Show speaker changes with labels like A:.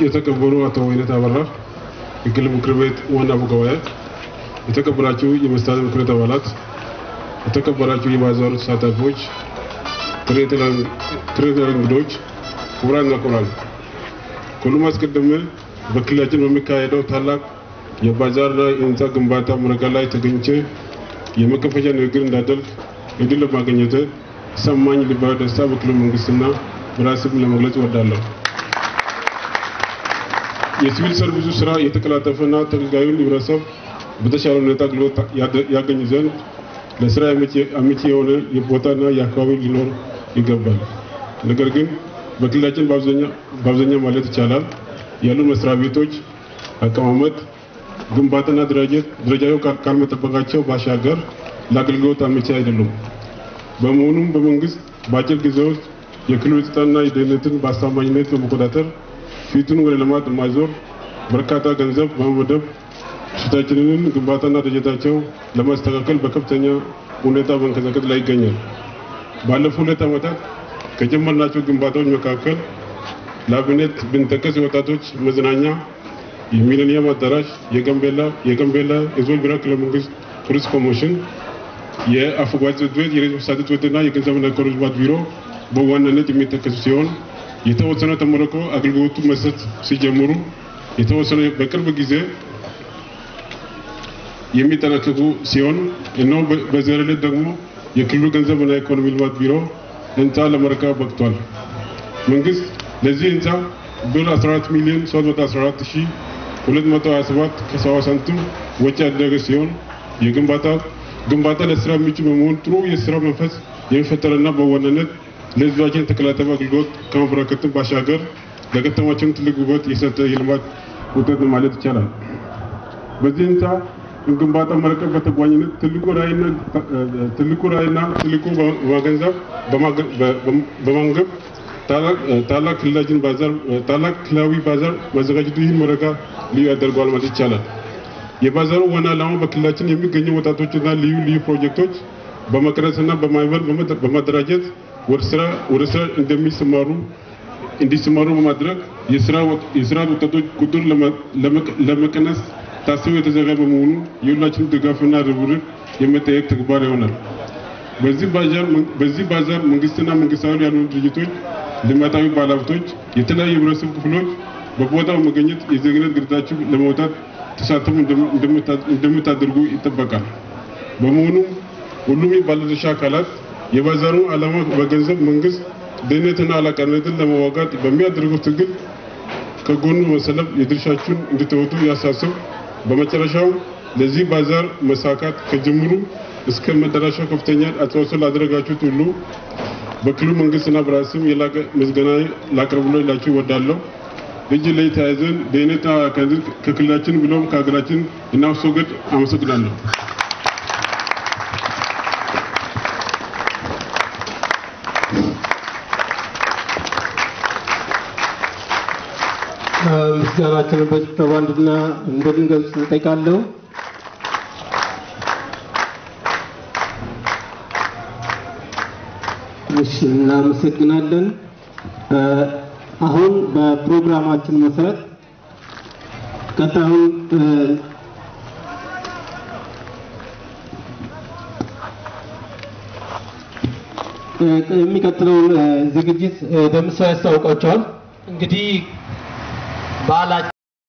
A: የተከበሩ አቶ ወይነት አበራ የክልል ምክር ቤት ዋና አፈ ጉባኤ፣ የተከበራችሁ የመስተዳድር ምክር ቤት አባላት፣ የተከበራችሁ የባዛሩ ተሳታፊዎች፣ ትሬተር እንግዶች፣ ክቡራንና ክቡራን፣ ከሁሉም አስቀድሜ በክልላችን በሚካሄደው ታላቅ የባዛርና የህንፃ ግንባታ ምረቃ ላይ ተገኝቼ የመከፈቻ ንግግር እንዳደርግ እድል ለማግኘት ሰማኝ ልባዊ ደስታ በክልሉ መንግስትና በራስም ለመግለጽ እወዳለሁ። የሲቪል ሰርቪሱ ስራ የተቀላጠፈና ተገልጋዩን ህብረተሰብ በተሻለ ሁኔታ አገልግሎት ያገኝ ዘንድ ለስራ አመቺ የሆነ የቦታና የአካባቢ ሊኖር ይገባል። ነገር ግን በክልላችን በአብዛኛው ማለት ይቻላል ያሉ መስሪያ ቤቶች አቀማመጥ፣ ግንባታና ደረጃው ካልመጠበቃቸው ባሻገር ለአገልግሎት አመቺ አይደሉም። በመሆኑም በመንግስት በአጭር ጊዜ ውስጥ የክልሉ ጸጥታና የደህንነትን በአስተማማኝነት በመቆጣጠር ፊቱን ወደ ልማት ማዞር በርካታ ገንዘብ በመመደብ ሽታችንን ግንባታና ደረጃቸው ለማስተካከል በከፍተኛ ሁኔታ በመንቀሳቀስ ላይ ይገኛል። ባለፉት ሁለት ዓመታት ከጀመርናቸው ግንባታዎች መካከል ለአብነት ብንጠቀስ የወጣቶች መዝናኛ፣ የሚሊኒየም አዳራሽ፣ የጋምቤላ የጋምቤላ የዞን ብሔራዊ ክልላዊ መንግስት ቱሪስት ኮሚሽን፣ የአፈጉባኤ ጽሕፈት ቤት፣ የሬት መሳተት ጽሕፈት ቤትና የገንዘብና ኢኮኖሚ ልማት ቢሮ በዋናነት የሚጠቀሱ ሲሆን የተወሰነ ተመርቆ አገልግሎቱ መስጠት ሲጀምሩ የተወሰነ በቅርብ ጊዜ የሚጠናቀቁ ሲሆን እነሆ በዛሬ ዕለት ደግሞ የክልሉ ገንዘብና ኢኮኖሚ ልማት ቢሮ ህንፃ ለመረከብ በቅቷል። መንግስት ለዚህ ህንፃ ብር 14 ሚሊዮን 314 ሺህ 227 ከ70 ሳንቲም ወጪ ያደረገ ሲሆን የግንባታ ግንባታ ለስራ ምቹ በመሆን ጥሩ የስራ መንፈስ የሚፈጠርና በዋናነት ለህዝባችን የተቀላጠፈ አገልግሎት ከማበረከትም ባሻገር ለከተማችን ትልቅ ውበት የሰጠ የልማት ውጤት ማለት ይቻላል። በዚህ ህንፃ ግንባታ መረቀቅ በተጓኝነት ትልቁ ራዕይና ትልቁ ራዕይና ትልቁ በማገንዘብ በማንገብ ታላቅ ክልላችን ባዛር ታላቅ ክልላዊ ባዛር ማዘጋጀቱ ይህን ምረቃ ልዩ ያደርገዋል ማለት ይቻላል። የባዛሩ ዋና ዓላማ በክልላችን የሚገኙ ወጣቶችና ልዩ ልዩ ፕሮጀክቶች በመቅረጽና በማህበር በማደራጀት ወደ ስራ ወደ ስራ እንደሚሰማሩ እንዲሰማሩ በማድረግ የስራ ወጣቶች ቁጥር ለመቀነስ ታስቦ የተዘጋጀ በመሆኑ የሁላችን ድጋፍና ርብርብ የሚጠየቅ ተግባር ይሆናል። በዚህ ባዛር መንግስትና መንግስታዊ ያልሆኑ ድርጅቶች፣ ልማታዊ ባለሀብቶች፣ የተለያዩ የህብረተሰብ ክፍሎች በቦታው መገኘት የዜግነት ግዴታችሁ ለመውጣት ተሳትፎ እንደምታደርጉ ይጠበቃል። በመሆኑም ሁሉም ባለድርሻ አካላት የባዛሩ ዓላማ በገንዘብ መንግስት ድህነትና አላቃነትን ለመዋጋት በሚያደርገው ትግል ከጎኑ መሰለፍ የድርሻችሁን እንድትወጡ ያሳስብ። በመጨረሻው ለዚህ ባዛር መሳካት ከጅምሩ እስከ መዳረሻው ከፍተኛ አስተዋጽኦ ላደረጋችሁት ሁሉ በክልሉ መንግስትና በራስም የላቀ ምስጋና ላቀርብላችሁ እወዳለሁ። እጅ ላይ ተያይዘን ድህነትና አላቃነትን ከክልላችን ብሎም ከሀገራችን እናስወግድ። አመሰግናለሁ።
B: ምስጋናችንን በጭብጨባ እንድንገልጽ እጠይቃለሁ። እሺ፣ እናመሰግናለን። አሁን በፕሮግራማችን መሰረት ቀጣዩን የሚቀጥለውን ዝግጅት ደምሰው ያስታውቃቸዋል።
C: እንግዲህ በዓላችን